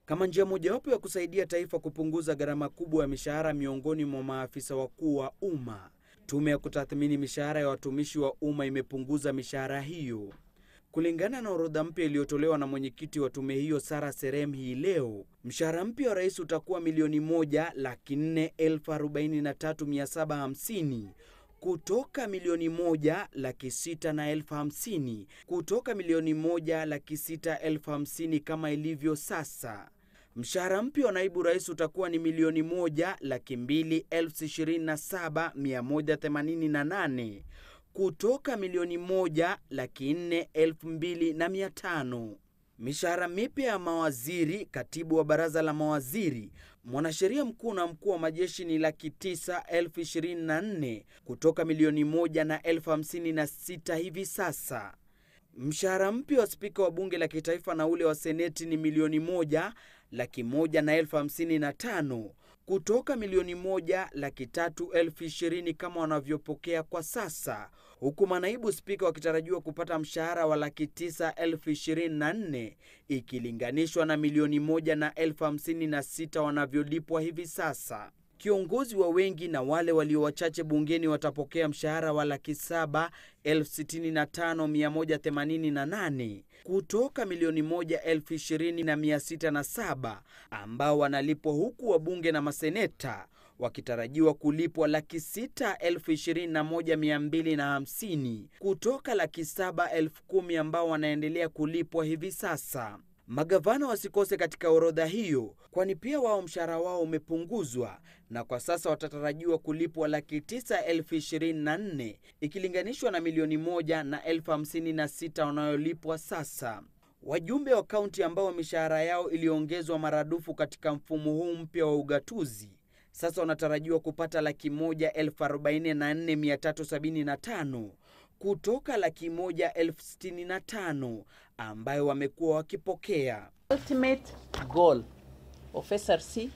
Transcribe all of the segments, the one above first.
kama njia mojawapo ya kusaidia taifa kupunguza gharama kubwa ya mishahara miongoni mwa maafisa wakuu wa umma. Tume ya kutathmini mishahara ya watumishi wa umma imepunguza mishahara hiyo. Kulingana na orodha mpya iliyotolewa na mwenyekiti wa tume hiyo Sara Serem hii leo, mshahara mpya wa rais utakuwa milioni moja laki nne elfu arobaini na tatu mia saba hamsini kutoka milioni moja laki sita na elfu hamsini kutoka milioni moja laki sita elfu hamsini kama ilivyo sasa. Mshahara mpya wa naibu rais utakuwa ni milioni moja laki mbili elfu ishirini na saba mia moja themanini na nane kutoka milioni moja laki nne elfu mbili na mia tano. Mishahara mipya ya mawaziri, katibu wa baraza la mawaziri, mwanasheria mkuu na mkuu wa majeshi ni laki tisa elfu ishirini na nne kutoka milioni moja na elfu hamsini na sita hivi sasa. Mshahara mpya wa spika wa bunge la kitaifa na ule wa seneti ni milioni moja laki moja na elfu hamsini na tano kutoka milioni moja laki tatu elfu ishirini kama wanavyopokea kwa sasa, huku manaibu spika wakitarajiwa kupata mshahara wa laki tisa elfu ishirini na nne ikilinganishwa na milioni moja na elfu hamsini na sita wanavyolipwa hivi sasa. Kiongozi wa wengi na wale walio wachache bungeni watapokea mshahara wa laki saba elfu sitini na tano mia moja themanini na nane kutoka milioni moja elfu ishirini na mia sita na saba ambao wanalipwa huku wabunge na maseneta wakitarajiwa kulipwa laki sita elfu ishirini na moja mia mbili na hamsini kutoka laki saba elfu kumi ambao wanaendelea kulipwa hivi sasa. Magavana wasikose katika orodha hiyo, kwani pia wao mshahara wao umepunguzwa na kwa sasa watatarajiwa kulipwa laki tisa elfu ishirini na nne ikilinganishwa na milioni moja na elfu hamsini na sita wanayolipwa sasa. Wajumbe wa kaunti ambao mishahara yao iliongezwa maradufu katika mfumo huu mpya wa ugatuzi sasa wanatarajiwa kupata laki moja elfu arobaini na nne mia tatu sabini na tano kutoka laki moja elfu sitini na tano ambayo wamekuwa wakipokea. ultimate goal of SRC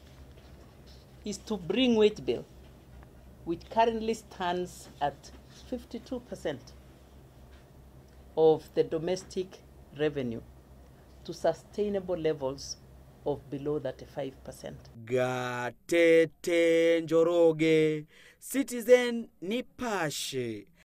is to bring wage bill, which currently stands at 52% of the domestic revenue, to sustainable levels of below 35%. Gatete Njoroge, Citizen Nipashe.